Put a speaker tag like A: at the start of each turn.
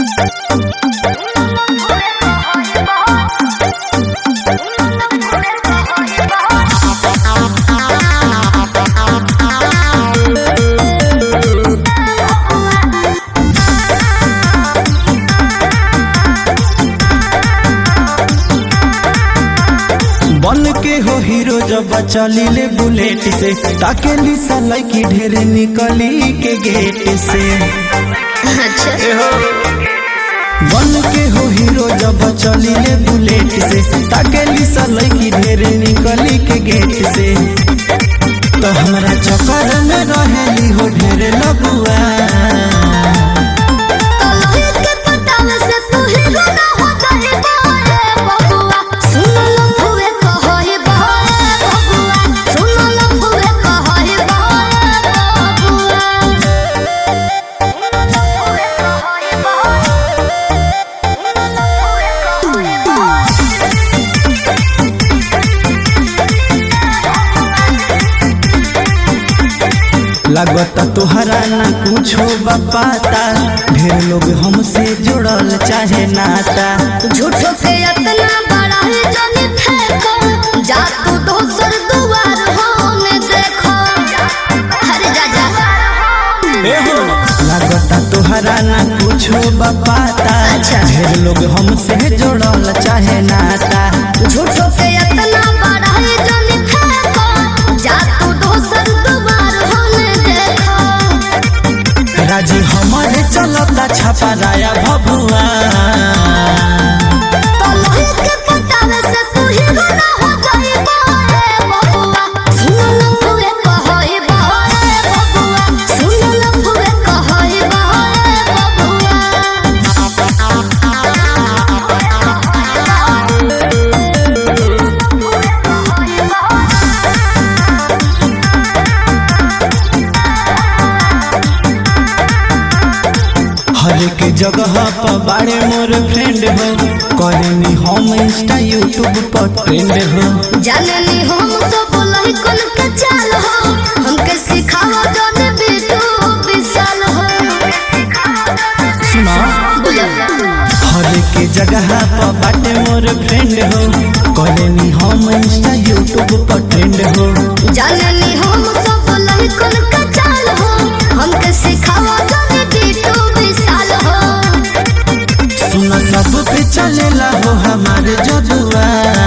A: बन के हो हीरो जब चली ले बुलेट से ताके लिसा लड़की ढेरे निकली के गेट से
B: अच्छा
A: बन के हो हीरो जब चली ले बुलेट से ताके लिसा लड़की ढेरे निकली के गेट से तो हमरा चक्कर में रहेली हो ढेरे लगुआ
B: कलही के पटावे से तू हीरो ना हो जाए बाए बबुआ सुन लो फुवे कहई बाए बबुआ सुन लो फुवे कहई बाए बबुआ
A: लगता तुहरा ना कुछो बापाता ढेर लोग हमसे जुड़ल चाहे नाता
B: झूठो के इतना बड़ा है जाने फेंको जा तू दोसर दुआर होने देखो अरे जा जा
A: लगता तुहरा ना कुछो बापाता
B: अच्छा।
A: ढेर लोग हमसे जुड़ल चाहे नाता
B: झूठो के इतना बड़ा है जाने फेंको जा तू दोसर दुआर होने देखो
A: राजी हमारे चलता छपा राया भभुआ
B: कलही के पटावे से तू हीरो ना हो जाए बाए बबुआ सुन लो फुवे कहई बाए बबुआ सुन लो फुवे कहई बाए बबुआ
A: हर एक जगह पर बाड़े मोर फ्रेंड हो करेनी हम इंस्टा यूट्यूब पर ट्रेंड हो
B: जाननी हम सब लही कन के चाल हो हमके सिखाओ जाने बेटू विशाल हो
A: सुना
B: बुझल
A: हर एक जगह पर बाटे मोर फ्रेंड हो करेनी हम इंस्टा यूट्यूब पर ट्रेंड हो
B: जाननी हम सब लही कन के चाल हो हमके सिखाओ जाने बेटू विशाल हो
A: सुना सब पे चलेला हो हमारे जजुआ